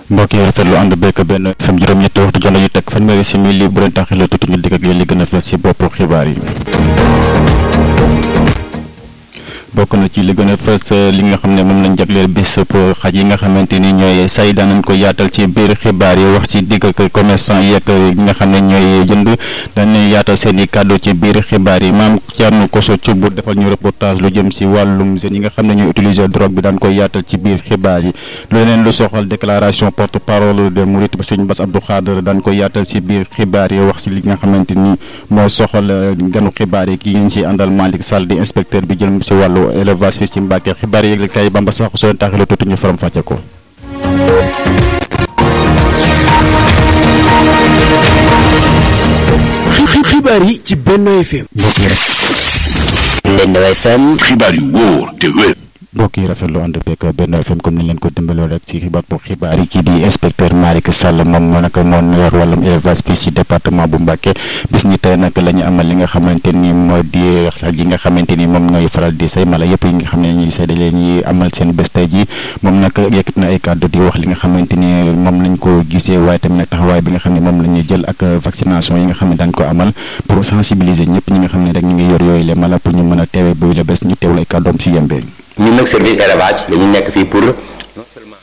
mbokk yi rafetlu ànd bekk benn FM juróom-ñetti waxtu jonn yu teg fanweeri simili bu leen taxee la tuuti ñu dikk ak yéen li gën a fees ci boppu xibaar yi. bokk na ci li gën a fës li nga xam ne moom lañ jagleel bis pour xaj yi nga xamante ni ñooy say daanañ ko yaatal ci biir xibaar yi wax ci digg ak commerçant yeeg ñi nga xam ne ñooy jënd dañuy yaatal seen i kàddu ci biir xibaar yi maam Thierno Koso Thioub bu defal ñu reportage lu jëm si wàllum jeunes yi nga xam ne ñooy utiliser drogue bi daan koy yaatal ci biir xibaar yi lu leneen lu soxal déclaration porte parole de Mouride ba sëñ Bass Abdou Khadre daan koy yaatal ci biir xibaar yi wax si li nga xamante ni moo soxal ganu xibaar yi kii ñu ci àndal Malick Sall di inspecteur bi jël si wàllu élevage fii ci Mbàkke xibaar yi yëgle kay Bamba sax soo leen taaxee la tuuti ñu faram fàcce ko. xibaar yi ci Benno FM. Benno FM. xibaar yu wóor te wér. mbokk yi rafetlu ànd beeg Benno FM comme ni leen ko dimbaloo rek ci xibaar pour xibaar yi kii di inspecteur Malick Sall moom moo nag moo yor wàllum élevage fii ci département bu Mbacké bis ni tey nag la ñu amal li nga xamante ni moo di xaj yi nga xamante ni moom ñooy faral di say mala yëpp yi nga xam ne ñuy say dalee ñuy amal seen bés tey ji moom nag yëkkit na ay kàddu di wax li nga xamante ni moom lañ ko gisee waaye tamit nag taxawaay bi nga xam ne moom la ñuy jël ak vaccination yi nga xam ne daañ ko amal pour sensibiliser ñëpp ñi nga xam ne rek ñu ngi yor yooyu le mala pour ñu mën a teewee boobu la bés ñu teewul ay kàddoom ci yembee ñun nag service élevage dañu nekk fii pour non seulement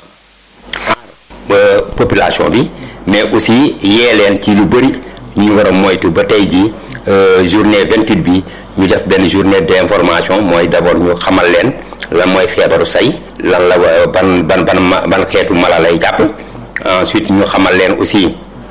aar population bi mais aussi yee leen ci lu bëri ñu war a moytu ba tey jii journée 28 bi ñu def benn journée d'information mooy d'abord ñu xamal leen lan mooy feebaru say lan la ban ban ban ban xeetu mala lay jàpp ensuite ñu xamal leen aussi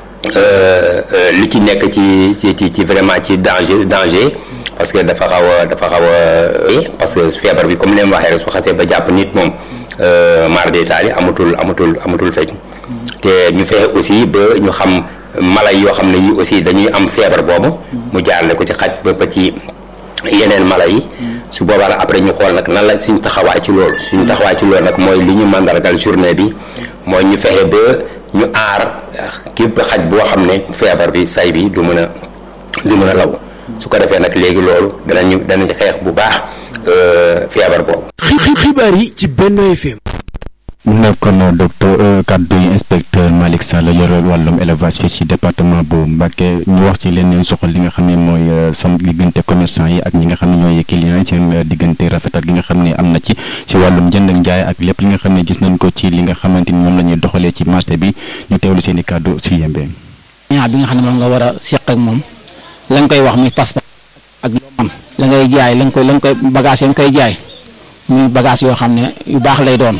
li ci nekk ci ci ci vraiment ci danger danger parce que dafa xaw a dafa xaw a parce que feebar bi comme ni ma waxee rek su xasee ba jàpp nit moom mar d'Italie amatul amatul amatul fecc te ñu fexe aussi ba ñu xam mala yoo xam ne yi aussi dañuy am feebar boobu mu jaarale ko ci xaj ba ba ci yeneen mala yi su boobaa nag après ñu xool nag nan la suñu taxawaay ci loolu suñu taxawaay ci loolu nag mooy li ñu mandargal journée bi mooy ñu fexe ba ñu aar képp xaj boo xam ne feebar bi say bi du mën a du mën a law su ko defee nag léegi loolu danañu danañ xeex bu baax feebar boobu. xibaar yi ci Benno FM. mu nekkoon docteur kaddu yi inspecteur Malick Sall yore wàllum élevage fii ci département bu Mbacké ñu wax ci leneen soxal li nga xam ne mooy sam diggante commerçant yi ak ñi nga xam ne ñooy clients yi seen diggante rafetal gi nga xam ne am na ci ci wàllum jënd ak njaay ak lépp li nga xam ne gis nañ ko ci li nga xamante ni moom la ñuy doxalee ci marché bi ñu teewlu seen i kaddu su yembee. ñaar bi nga xam ne moom nga war a seq ak moom la nga koy wax muy pas-pas ak loo am la ngay jaay la nga koy la nga koy bagage ya nga koy jaay muy bagage yoo xam ne yu baax lay doon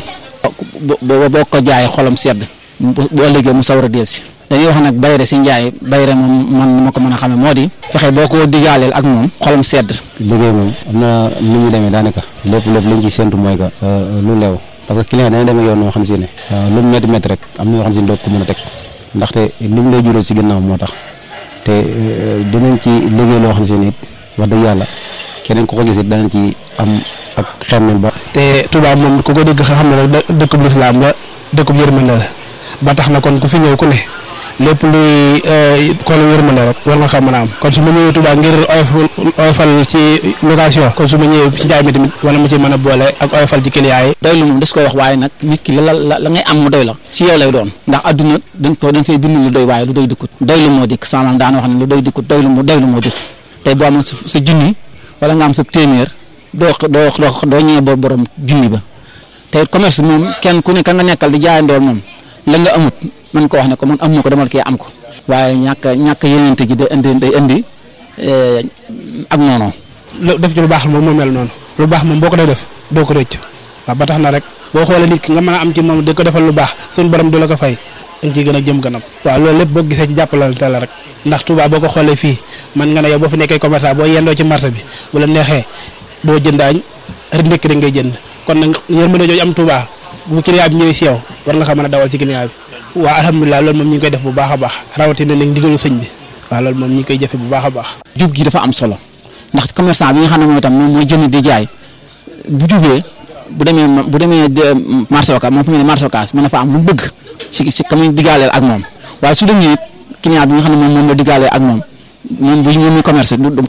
boo boo ko jaayee xolam sedd bu ëllëgee mu sawar a del si dañuy wax nag bayre si njaay bayre moom man ma ko mën a xamee moo di fexe boo ko digaaleel ak moom xolam sedd liggéey moom am na ni mu demee daanaka lépp lépp liñ ci séntu mooy que lu leew parce que client dana demee yoon noo xam si ne lu mu métti métti rek am na yoo xam si ne doo ko mën a teg ndaxte li mu lay jural si ginnaaw moo tax te dinañ ci liggéey loo xam si ne it wax dëgg yàlla keneen ku ko gis it danañ ci am ak xemmel ba. te Touba moom ku ko dégg xam ne rek dëkkub lislaam la dëkkub yërmande la ba tax na kon ku fi ñëw ku ne lépp luy kon yërmande rek war nga xam mën a am kon su ma ñëwee Touba ngir oyofal ci location kon su ma ñëwee ci njaay mi tamit wala ma ci mën a boole ak oyofal ci client yi. doylu moom des koy wax waaye nag nit ki la la la ngay am mu doy la si yow lay doon ndax adduna dañ ko dañ fay bind lu doy waaye lu doy dikkut doylu moo dikk samaam daan wax ne lu doy dikkut doylu moo doylu moo dikk tey boo amoon sa sa junni wala nga am sa téeméer doo doo doo doo ñëwee ba borom junni ba te commerce moom kenn ku ne ka nga nekkal di jaayandool moom la nga amut mën ko wax ne ko man amu ko demal kii am ko waaye ñàkk ñàkk yenente ji day indi day indi ak noonu. def ci lu baax moom moo mel noonu lu baax moom boo ko dee def doo ko rëcc waaw ba tax na rek boo xoolee nit ki nga mën a am ci moom di ko defal lu baax suñu borom du la ko fay dañ ciy gën a jëm kanam waaw loolu lépp boo gisee ci jàppalante la rek ndax Touba boo ko xoolee fii man nga ne yow boo fi nekkee commerçant boo yendoo ci marché bi bu la neexee doo jënd añ rek ndekki rek ngay jënd kon nag yërmande jooju am Touba bu client bi ñëwee si yow war nga xam mën a dawal ci client bi waaw alhamdulilah loolu moom ñu ngi koy def bu baax a baax rawatina nag ndigalu sëñ bi waaw loolu moom ñu ngi koy jëfe bu baax a baax jub gi dafa am solo ndax commerçant bi nga xam ne mooy tam moom mooy jënd di jaay bu jubee bu demee bu demee marché Ocass moom fu mu ne marché Ocass mën na fa am lu mu bëgg si si ka muy digaaleel ak moom waaye su demee it client bi nga xam ne moom moom la digaaleel ak moom moom bu moom muy commerce du